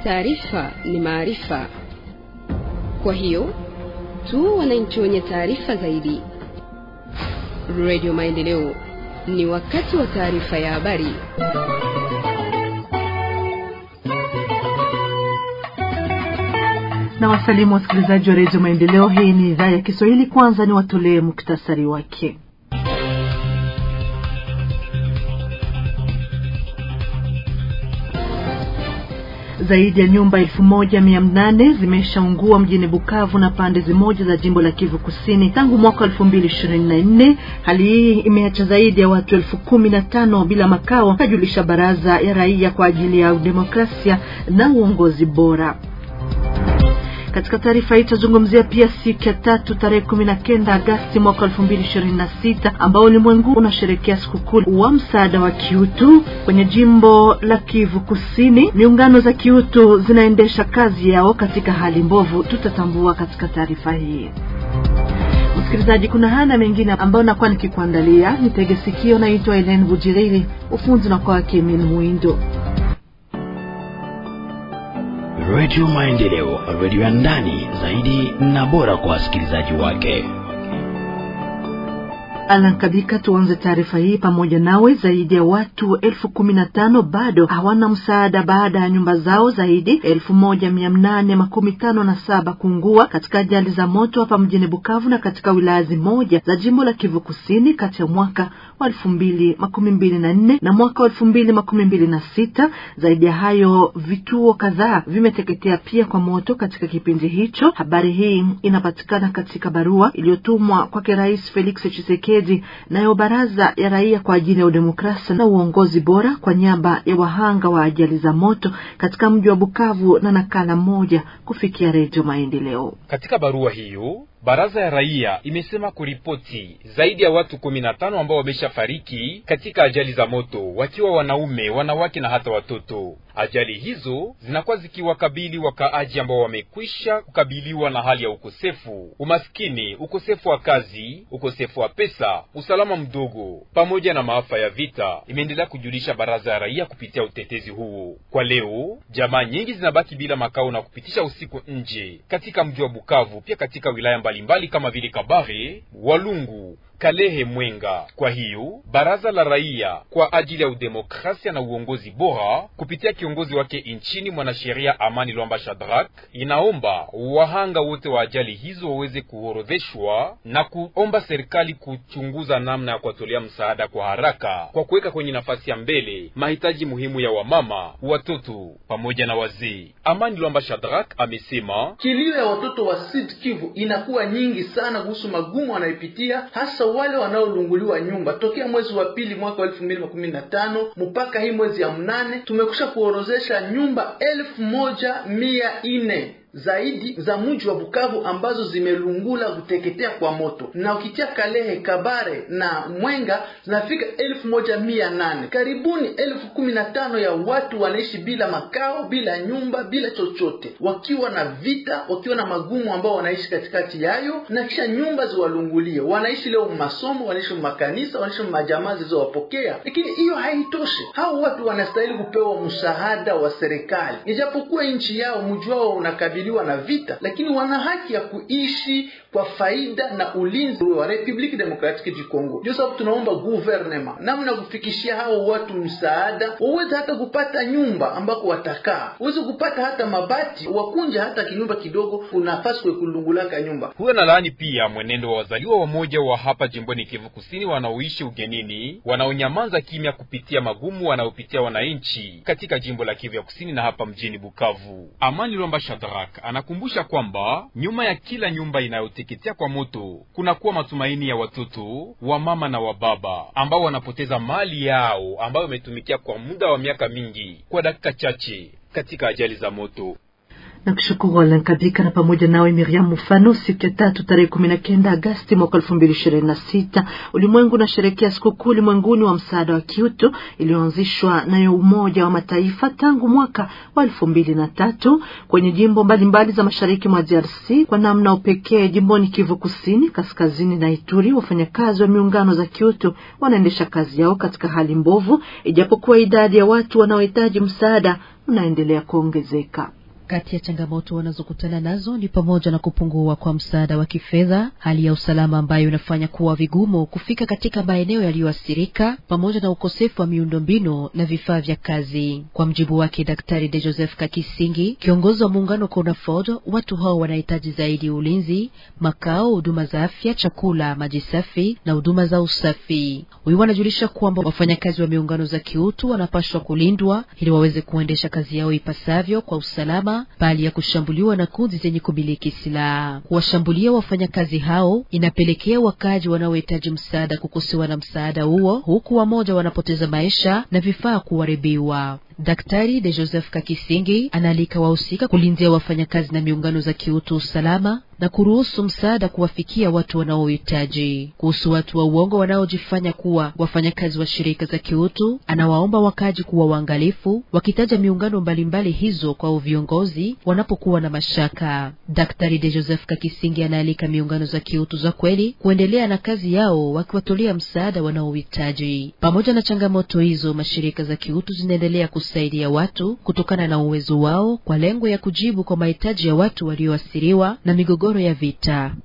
Taarifa ni maarifa, kwa hiyo tu wananchi wenye taarifa zaidi. Radio Maendeleo, ni wakati wa taarifa ya habari. na wasalimu wasikilizaji wa redio Maendeleo. Hii ni idhaa ya Kiswahili. Kwanza ni watolee muktasari wake. Zaidi ya nyumba elfu moja mia nane zimeshaungua mjini Bukavu na pande zimoja za jimbo la Kivu Kusini tangu mwaka elfu mbili ishirini na nne. Hali hii imeacha zaidi ya watu elfu kumi na tano bila makao, kajulisha baraza ya raia kwa ajili ya demokrasia na uongozi bora. Katika taarifa hii tutazungumzia pia siku ya tatu tarehe kumi na kenda Agasti mwaka elfu mbili ishirini na sita ambao ulimwengu unasherekea sikukuu wa msaada wa kiutu kwenye jimbo la Kivu Kusini. Miungano za kiutu zinaendesha kazi yao katika hali mbovu, tutatambua katika taarifa hii. Msikilizaji, kuna hana mengine ambayo nakuwa nikikuandalia. Nitege sikio. Naitwa Elen Bujiriri, ufunzi na kwa Kemin Muindo. Radio Maendeleo, radio ya ndani zaidi na bora kwa wasikilizaji wake. Alankabika, tuanze taarifa hii pamoja nawe. Zaidi ya watu elfu kumi na tano bado hawana msaada baada ya nyumba zao zaidi elfu moja mia nane makumi tano na saba kuungua katika ajali za moto hapa mjini Bukavu na katika wilaya zimoja za jimbo la Kivu Kusini kati ya mwaka wa elfu mbili makumi mbili na nne na mwaka wa elfu mbili makumi mbili na sita. Zaidi ya hayo, vituo kadhaa vimeteketea pia kwa moto katika kipindi hicho. Habari hii inapatikana katika barua iliyotumwa kwake Rais Felix Tshisekedi nayo baraza ya raia kwa ajili ya udemokrasia na uongozi bora kwa niaba ya wahanga wa ajali za moto katika mji wa Bukavu na nakala moja kufikia Redio Maendeleo. Katika barua hiyo baraza ya raia imesema kuripoti zaidi ya watu kumi na tano ambao wameshafariki katika ajali za moto, wakiwa wanaume, wanawake na hata watoto. Ajali hizo zinakuwa zikiwakabili wakaaji ambao wamekwisha kukabiliwa na hali ya ukosefu, umaskini, ukosefu wa kazi, ukosefu wa pesa, usalama mdogo, pamoja na maafa ya vita, imeendelea kujulisha baraza ya raia kupitia utetezi huo. Kwa leo, jamaa nyingi zinabaki bila makao na kupitisha usiku nje katika mji wa Bukavu, pia katika wilaya mbalimbali kama vile Kabare, Walungu, Kalehe, Mwenga. Kwa hiyo baraza la raia kwa ajili ya udemokrasia na uongozi bora kupitia kiongozi wake nchini mwanasheria Amani Lwamba Shadrack inaomba wahanga wote wa ajali hizo waweze kuorodheshwa na kuomba serikali kuchunguza namna ya kuwatolea msaada kwa haraka kwa kuweka kwenye nafasi ya mbele mahitaji muhimu ya wamama, watoto pamoja na wazee. Amani Lwamba Shadrack amesema kilio ya watoto wa Sud Kivu inakuwa nyingi sana kuhusu magumu wanayopitia hasa wale wanaolunguliwa nyumba tokea mwezi wa pili mwaka wa elfu mbili makumi na tano mpaka hii mwezi ya mnane tumekusha kuorozesha nyumba elfu moja mia nne zaidi za mji wa Bukavu ambazo zimelungula kuteketea kwa moto, na ukitia Kalehe, Kabare na Mwenga zinafika elfu moja mia nane. Karibuni elfu kumi na tano ya watu wanaishi bila makao, bila nyumba, bila chochote, wakiwa na vita, wakiwa na magumu ambao wanaishi katikati yayo, na kisha nyumba ziwalungulie. Wanaishi leo masomo, wanaishi makanisa, wanaishi majamaa zilizowapokea, lakini hiyo haitoshi. Hao watu wanastahili kupewa msaada wa serikali, ijapokuwa nchi yao mji wao unakabili na vita lakini wana haki ya kuishi kwa faida na ulinzi wa Republic Democratic du Congo. Ndio sababu tunaomba gouvernement namna ya kufikishia hao watu msaada, waweze hata kupata nyumba ambako watakaa, waweze kupata hata mabati, wakunja hata kinyumba kidogo, kuna nafasi kwa kulungulaka nyumba. Huyo na laani pia mwenendo wa wazaliwa wamoja wa hapa jimboni Kivu Kusini wanaoishi ugenini, wanaonyamaza kimya kupitia magumu wanaopitia wananchi katika jimbo la Kivu ya Kusini na hapa mjini Bukavu. Amani Lomba Shadrack anakumbusha kwamba nyuma ya kila nyumba inayoteketea kwa moto kunakuwa matumaini ya watoto wa mama na wa baba ambao wanapoteza mali yao ambayo wametumikia kwa muda wa miaka mingi kwa dakika chache katika ajali za moto. na kushukuru Alan Kabika na pamoja nawe Miriam Mufano. Siku ya tatu tarehe kumi na kenda Agasti mwaka elfu mbili ishirini na sita ulimwengu unasherehekea sikukuu ulimwenguni wa msaada wa kiutu iliyoanzishwa nayo Umoja wa Mataifa tangu mwaka wa elfu mbili na tatu kwenye jimbo mbalimbali mbali za mashariki mwa DRC. Kwa namna upekee jimboni Kivu Kusini, Kaskazini na Ituri, wafanyakazi wa miungano za kiutu wanaendesha kazi yao katika hali mbovu, ijapokuwa idadi ya watu wanaohitaji msaada unaendelea kuongezeka. Kati ya changamoto wanazokutana nazo ni pamoja na kupungua kwa msaada wa kifedha, hali ya usalama ambayo inafanya kuwa vigumu kufika katika maeneo yaliyoathirika, pamoja na ukosefu wa miundombinu na vifaa vya kazi. Kwa mjibu wake Daktari De Joseph Kakisingi, kiongozi wa muungano CONAFOD, watu hao wanahitaji zaidi ulinzi, makao, huduma za afya, chakula, maji safi na huduma za usafi. Huyu wanajulisha kwamba wafanyakazi wa miungano za kiutu wanapaswa kulindwa ili waweze kuendesha kazi yao ipasavyo kwa usalama bali ya kushambuliwa na kundi zenye kumiliki silaha. Kuwashambulia wafanyakazi hao inapelekea wakaaji wanaohitaji msaada kukosewa na msaada huo, huku wamoja wanapoteza maisha na vifaa kuharibiwa. Daktari De Joseph Kakisingi anaalika wahusika kulindia wafanyakazi na miungano za kiutu usalama na kuruhusu msaada kuwafikia watu wanaohitaji. Kuhusu watu wa uongo wanaojifanya kuwa wafanyakazi wa shirika za kiutu, anawaomba wakaaji kuwa waangalifu, wakitaja miungano mbalimbali hizo kwa viongozi wanapokuwa na mashaka. Daktari De Joseph Kakisingi anaalika miungano za kiutu za kweli kuendelea na kazi yao, wakiwatolea msaada wanaohitaji. Pamoja na changamoto hizo, mashirika za kiutu zinaendelea kusaidia watu kutokana na uwezo wao kwa lengo ya kujibu kwa mahitaji ya watu walioathiriwa na migogoro ya vita.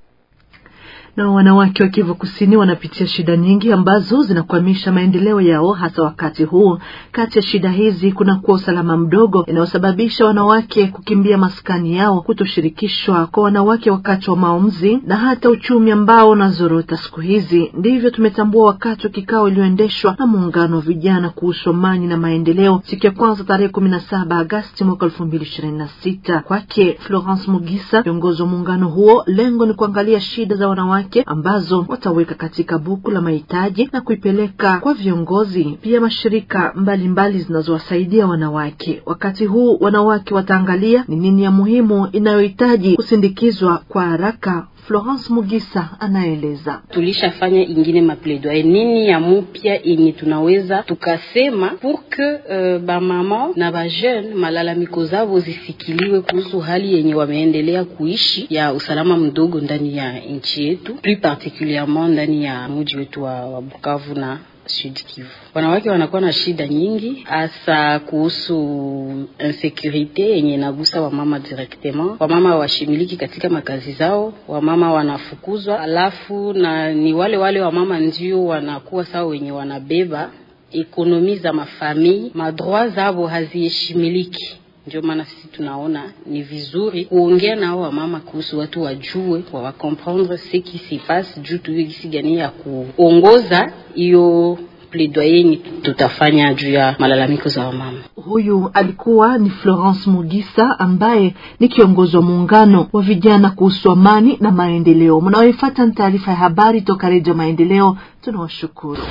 Na wanawake wa Kivu Kusini wanapitia shida nyingi ambazo zinakwamisha maendeleo yao, hasa wakati huu. Kati ya shida hizi kuna kuwa usalama mdogo inayosababisha wanawake kukimbia maskani yao, kutoshirikishwa kwa wanawake wakati wa maamuzi, na hata uchumi ambao unazorota siku hizi. Ndivyo tumetambua wakati wa kikao iliyoendeshwa na muungano wa vijana kuhusu amani na maendeleo siku ya kwanza tarehe kumi na saba Agasti mwaka elfu mbili ishirini na sita. Kwake Florence Mugisa, kiongozi wa muungano huo, lengo ni kuangalia shida za wanawake ambazo wataweka katika buku la mahitaji na kuipeleka kwa viongozi pia mashirika mbalimbali zinazowasaidia wanawake. Wakati huu wanawake wataangalia ni nini ya muhimu inayohitaji kusindikizwa kwa haraka. Florence Mugisa anaeleza. Tulishafanya ingine mapledoyer nini ya mupya yenye tunaweza tukasema pour que uh, bamama na bajeune malalamiko zao zisikiliwe kuhusu hali yenye wameendelea kuishi ya usalama mdogo ndani ya nchi yetu, plus particulierement ndani ya mji wetu wa, wa Bukavu na Sud Kivu. Wanawake wanakuwa na shida nyingi, hasa kuhusu insecurite yenye inagusa wamama directement. Wamama washimiliki katika makazi zao, wamama wanafukuzwa, alafu na ni wale wale wamama ndio wanakuwa sawa wenye wanabeba ekonomi za mafamii, madroit zao haziheshimiliki. Ndio maana sisi tunaona ni vizuri kuongea nao wamama kuhusu watu wajue wa wakomprendre ce qui se passe, juu tuwe gisi gani ya kuongoza hiyo plaidoyer tutafanya juu ya malalamiko za wamama. Huyu alikuwa ni Florence Mugisa ambaye ni kiongozi wa muungano wa vijana kuhusu amani na maendeleo. Mnaoifuata ni taarifa ya habari toka Redio Maendeleo. Tunawashukuru.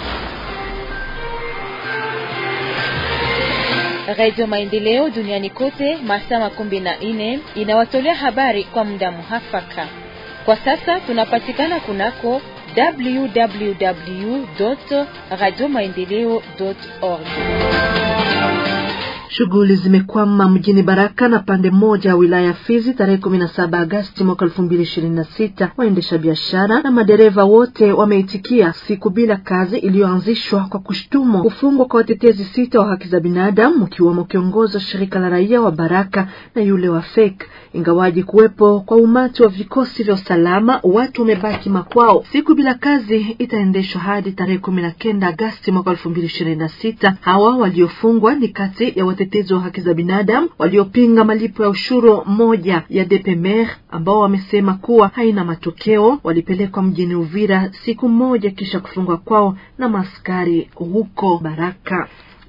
Radio Maendeleo duniani kote masaa makumi na nne inawatolea habari kwa muda muhafaka. Kwa sasa tunapatikana kunako www radio maendeleo org. Shughuli zimekwama mjini Baraka na pande moja ya wilaya ya Fizi tarehe kumi na saba Agasti mwaka elfu mbili ishirini na sita. Waendesha biashara na madereva wote wameitikia siku bila kazi iliyoanzishwa kwa kushtumu kufungwa kwa watetezi sita wa haki za binadamu mkiwemo kiongozi wa shirika la raia wa Baraka na yule wa FEK. Ingawaji kuwepo kwa umati wa vikosi vya usalama, watu wamebaki makwao. Siku bila kazi itaendeshwa hadi tarehe kumi na kenda Agasti mwaka elfu mbili ishirini na sita. Hawa waliofungwa ni kati ya watetezi wa haki za binadamu waliopinga malipo ya ushuru moja ya DPMR ambao wamesema kuwa haina matokeo. Walipelekwa mjini Uvira siku moja kisha kufungwa kwao na maskari huko Baraka.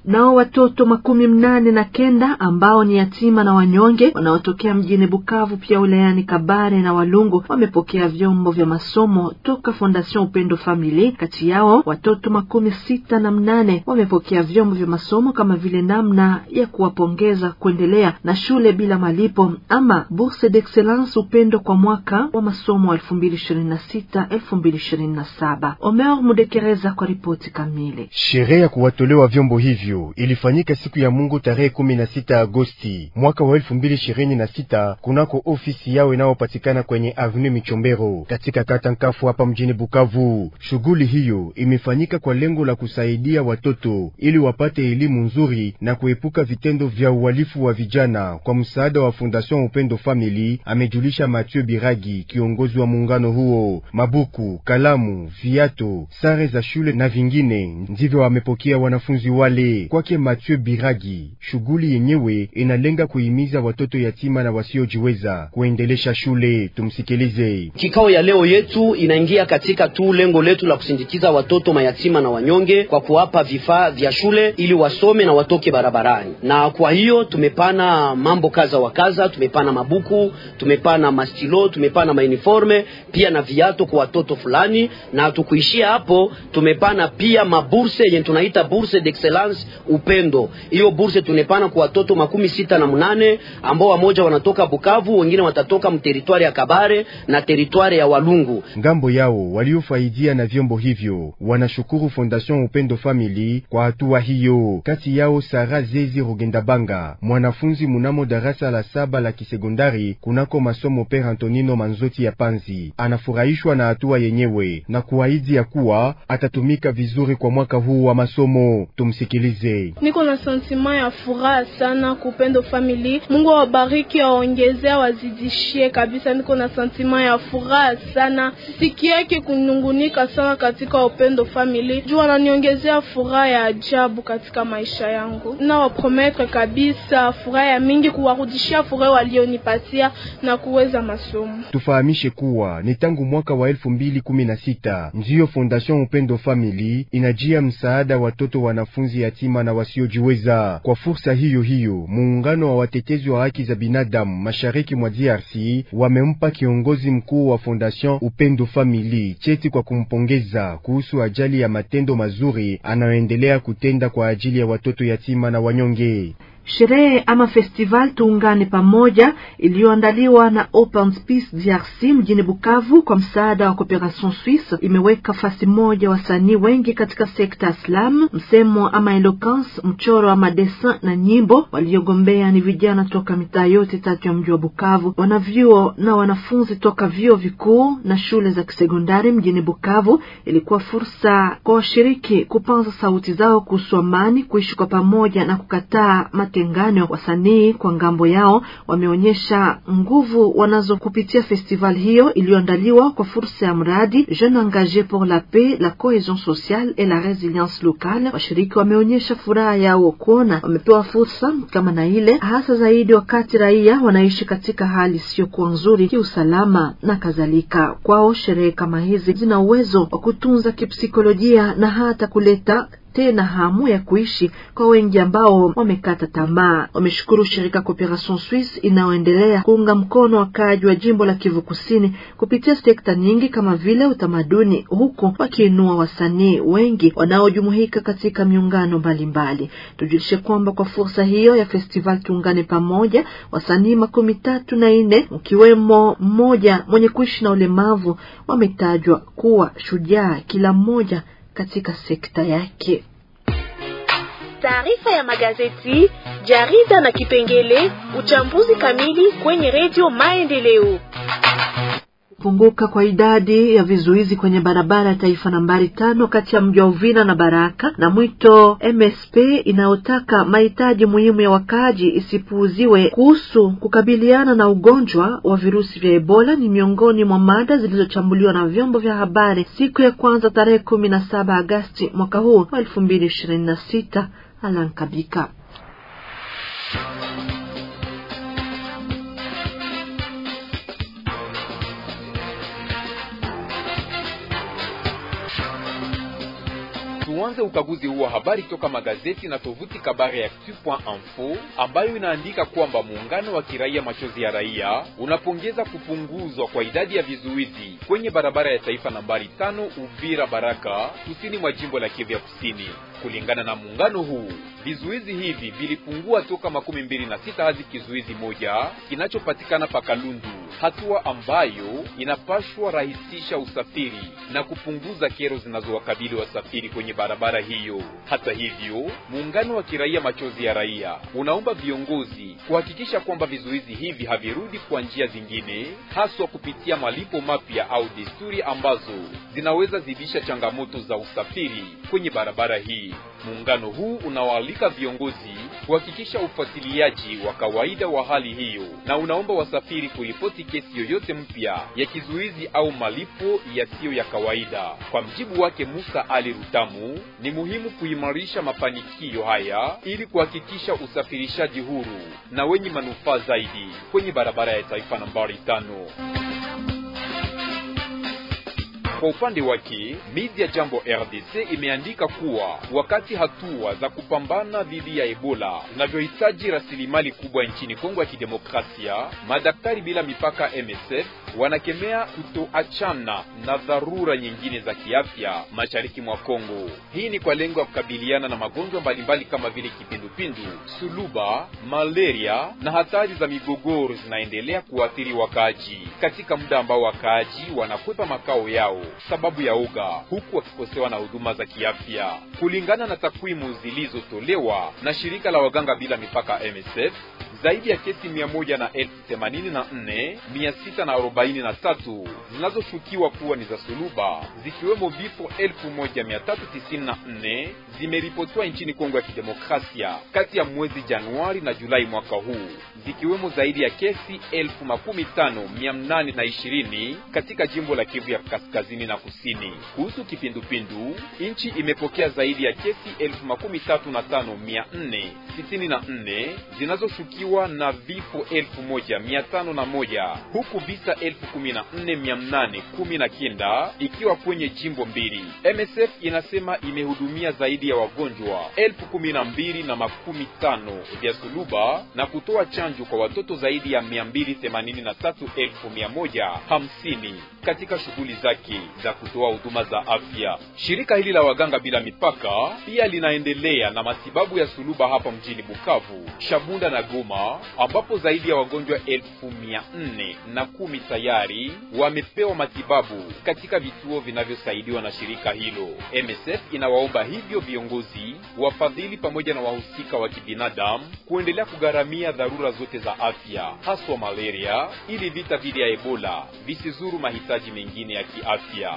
Nao watoto makumi mnane na kenda ambao ni yatima na wanyonge wanaotokea mjini Bukavu pia wilayani Kabare na Walungu wamepokea vyombo vya masomo toka Fondation Upendo Family. Kati yao watoto makumi sita na mnane wamepokea vyombo vya masomo kama vile namna ya kuwapongeza kuendelea na shule bila malipo ama bourse d'excellence Upendo kwa mwaka wa masomo wa elfu mbili ishirini na sita elfu mbili ishirini na saba. Omer Mudekereza kwa ripoti kamili. Sherehe ya kuwatolewa vyombo hivyo ilifanyika siku ya Mungu tarehe kumi na sita Agosti mwaka wa elfu mbili ishirini na sita kunako ofisi yao inayopatikana kwenye Avenue Michombero katika kata Nkafu hapa mjini Bukavu. Shughuli hiyo imefanyika kwa lengo la kusaidia watoto ili wapate elimu nzuri na kuepuka vitendo vya uhalifu wa vijana kwa msaada wa Fondation Upendo Family, amejulisha Mathieu Biragi, kiongozi wa muungano huo. Mabuku, kalamu, viato, sare za shule na vingine ndivyo wamepokea wanafunzi wale. Kwake Mathieu Biragi, shughuli yenyewe inalenga kuhimiza watoto yatima na wasiojiweza kuendelesha shule. Tumsikilize. Kikao ya leo yetu inaingia katika tu lengo letu la kusindikiza watoto mayatima na wanyonge kwa kuwapa vifaa vya shule ili wasome na watoke barabarani. Na kwa hiyo tumepana mambo kaza wa kaza, tumepana mabuku, tumepana mastilo, tumepana mauniforme pia na viato kwa watoto fulani, na hatukuishia hapo, tumepana pia maburse yenye tunaita bourse d'excellence Upendo. Hiyo burse tunepana kwa watoto makumi sita na mnane ambao wamoja wanatoka Bukavu, wengine watatoka mteritwari ya Kabare na teritwari ya Walungu. Ngambo yao waliofaidia na vyombo hivyo wanashukuru Fondation Upendo Family kwa hatua hiyo. Kati yao Sara Zezi Rugendabanga, mwanafunzi munamo darasa la saba la kisekondari kunako masomo Pere Antonino Manzoti ya Panzi, anafurahishwa na hatua yenyewe na kuahidi ya kuwa atatumika vizuri kwa mwaka huu wa masomo. Tumsikilize. Niko na sentiment ya furaha sana kupendo family. Mungu awabariki, awaongezea, wazidishie kabisa. Niko na sentiment ya furaha sana, sisikiake kunungunika sana katika upendo family, juu wananiongezea furaha ya ajabu katika maisha yangu. Na waprometre kabisa furaha ya mingi, kuwarudishia furaha walionipatia na kuweza masomo. Tufahamishe kuwa ni tangu mwaka wa elfu mbili kumi na sita ndiyo Fondation Upendo Family inajia msaada watoto wanafunzi yatima na wasiojiweza. Kwa fursa hiyo hiyo, muungano wa watetezi wa haki za binadamu mashariki mwa DRC wamempa kiongozi mkuu wa Fondation Upendo Family cheti kwa kumpongeza kuhusu ajali ya matendo mazuri anayoendelea kutenda kwa ajili ya watoto yatima na wanyonge. Sherehe ama festival tuungane pamoja iliyoandaliwa na Open Space DRC mjini Bukavu kwa msaada wa Cooperation Suisse imeweka fasi moja wasanii wengi katika sekta ya slam, msemo ama eloquence, mchoro ama dessin na nyimbo. Waliogombea ni vijana toka mitaa yote tatu ya mji wa Bukavu, wanavyuo na wanafunzi toka vyuo vikuu na shule za kisekondari mjini Bukavu. Ilikuwa fursa kwa washiriki kupanza sauti zao kuhusu amani, kuishi kwa pamoja na kukataa matengano. Wasanii kwa ngambo yao wameonyesha nguvu wanazo kupitia festival hiyo iliyoandaliwa kwa fursa ya mradi Jeune Engage pour la Paix, la Cohesion Sociale et la Resilience Locale. Washiriki wameonyesha furaha yao kuona wamepewa fursa kama na ile, hasa zaidi wakati raia wanaishi katika hali isiyokuwa nzuri kiusalama na kadhalika. Kwao sherehe kama hizi zina uwezo wa kutunza kipsikolojia na hata kuleta tena hamu ya kuishi kwa wengi ambao wamekata tamaa. Wameshukuru shirika Cooperation Suisse inayoendelea kuunga mkono wakaaji wa jimbo la Kivu Kusini kupitia sekta nyingi kama vile utamaduni, huku wakiinua wasanii wengi wanaojumuika katika miungano mbalimbali. Tujulishe kwamba kwa fursa hiyo ya festival tuungane pamoja, wasanii makumi tatu na nne mkiwemo mmoja mwenye kuishi na ulemavu wametajwa kuwa shujaa, kila mmoja katika sekta yake. Taarifa ya magazeti, jarida na kipengele uchambuzi kamili kwenye redio Maendeleo. Kupunguka kwa idadi ya vizuizi kwenye barabara ya taifa nambari tano kati ya mji wa Uvira na Baraka na mwito MSP inayotaka mahitaji muhimu ya wakaaji isipuuziwe kuhusu kukabiliana na ugonjwa wa virusi vya Ebola ni miongoni mwa mada zilizochambuliwa na vyombo vya habari siku ya kwanza tarehe kumi na saba Agasti mwaka huu wa elfu mbili ishirini na sita. Alan Kabika Tuanze ukaguzi huu wa habari toka magazeti na tovuti Kabare Actu.info ambayo inaandika kwamba muungano wa kiraia Machozi ya Raia unapongeza kupunguzwa kwa idadi ya vizuizi kwenye barabara ya taifa nambari tano Uvira Baraka, kusini mwa jimbo la Kivu ya Kusini. Kulingana na muungano huu, vizuizi hivi vilipungua toka makumi mbili na sita hadi kizuizi moja kinachopatikana Pakalundu, hatua ambayo inapashwa rahisisha usafiri na kupunguza kero zinazowakabili wasafiri kwenye barabara hiyo. Hata hivyo, muungano wa kiraia Machozi ya Raia unaomba viongozi kuhakikisha kwamba vizuizi hivi havirudi kwa njia zingine, haswa kupitia malipo mapya au desturi ambazo zinaweza zidisha changamoto za usafiri kwenye barabara hii. Muungano huu unawaalika viongozi kuhakikisha ufuatiliaji wa kawaida wa hali hiyo na unaomba wasafiri kuripoti kesi yoyote mpya ya kizuizi au malipo yasiyo ya kawaida. Kwa mjibu wake Musa Ali Rutamu, ni muhimu kuimarisha mafanikio haya ili kuhakikisha usafirishaji huru na wenye manufaa zaidi kwenye barabara ya taifa nambari tano. Kwa upande wake media Jambo RDC imeandika kuwa wakati hatua za kupambana dhidi ya Ebola zinavyohitaji rasilimali kubwa nchini Kongo ya Kidemokrasia, madaktari bila mipaka MSF wanakemea kutoachana na dharura nyingine za kiafya mashariki mwa Kongo. Hii ni kwa lengo ya kukabiliana na magonjwa mbalimbali kama vile kipindupindu, suluba, malaria na hatari za migogoro zinaendelea kuathiri wakaaji katika muda ambao wakaaji wanakwepa makao yao sababu ya uga, huku wakikosewa na huduma za kiafya. Kulingana na takwimu zilizotolewa na shirika la waganga bila mipaka MSF, zaidi ya kesi mia moja na elfu themanini na nne mia sita na arobaini na tatu zinazoshukiwa kuwa ni za suluba zikiwemo vifo elfu moja mia tatu tisini na nne zimeripotiwa nchini Kongo ya Kidemokrasia kati ya mwezi Januari na Julai mwaka huu zikiwemo zaidi ya kesi elfu makumi tano mia nane na ishirini katika jimbo la Kivu ya kaskazini na kusini. Kuhusu kipindupindu, nchi imepokea zaidi ya kesi elfu makumi tatu na tano mia nne sitini na nne zinazoshukiwa na vifo elfu moja mia tano na moja huku visa elfu kumi na nne mia nane kumi na kenda ikiwa kwenye jimbo mbili. MSF inasema imehudumia zaidi ya wagonjwa elfu kumi na mbili na makumi tano vya suluba na kutoa chanjo kwa watoto zaidi ya mia mbili themanini na tatu elfu mia moja hamsini katika shughuli zake za kutoa huduma za afya. Shirika hili la waganga bila mipaka pia linaendelea na matibabu ya suluba hapa mjini Bukavu, Shabunda na Goma, ambapo zaidi ya wagonjwa elfu mia nne na kumi tayari wamepewa matibabu katika vituo vinavyosaidiwa na shirika hilo. MSF inawaomba hivyo viongozi, wafadhili pamoja na wahusika wa kibinadamu kuendelea kugharamia dharura zote za afya, haswa malaria, ili vita dhidi ya Ebola visizuru mahitaji mengine ya kiafya.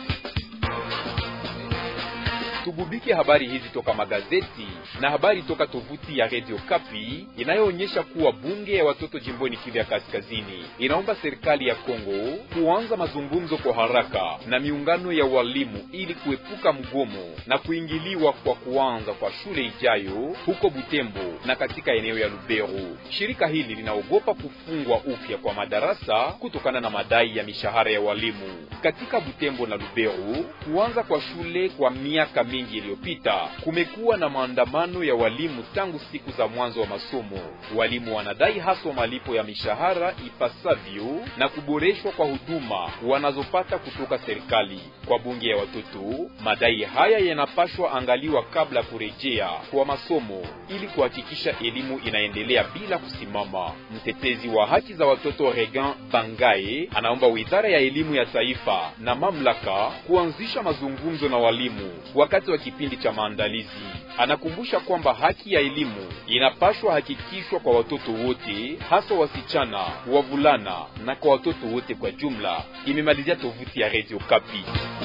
Tugubike habari hizi toka magazeti na habari toka tovuti ya Radio Kapi inayoonyesha kuwa bunge ya watoto jimboni Kivu ya Kaskazini inaomba serikali ya Kongo kuanza mazungumzo kwa haraka na miungano ya walimu ili kuepuka mgomo na kuingiliwa kwa kuanza kwa shule ijayo huko Butembo na katika eneo ya Lubero. Shirika hili linaogopa kufungwa upya kwa madarasa kutokana na madai ya mishahara ya walimu katika Butembo na Lubero. Kuanza kwa shule kwa miaka mingi iliyopita kumekuwa na maandamano ya walimu tangu siku za mwanzo wa masomo. Walimu wanadai haswa malipo ya mishahara ipasavyo na kuboreshwa kwa huduma wanazopata kutoka serikali. Kwa bunge ya watoto, madai haya yanapashwa angaliwa kabla kurejea kwa masomo ili kuhakikisha elimu inaendelea bila kusimama. Mtetezi wa haki za watoto Regan Bangae anaomba wizara ya elimu ya taifa na mamlaka kuanzisha mazungumzo na walimu wakati wa kipindi cha maandalizi. Anakumbusha kwamba haki ya elimu inapashwa hakikishwa kwa watoto wote, hasa wasichana, wavulana na kwa watoto wote kwa jumla. Imemalizia tovuti ya Radio Kapi.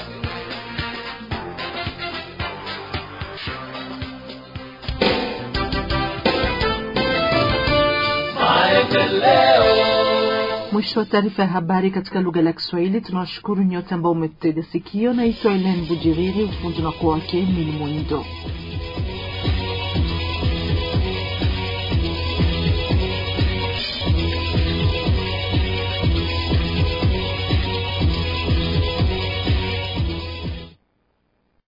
Mwisho wa taarifa ya habari katika lugha la Kiswahili. Tunawashukuru nyote ambao umetega sikio. Naitwa Elen Bujiriri, ufundi na kwa wake Mili Mwindo.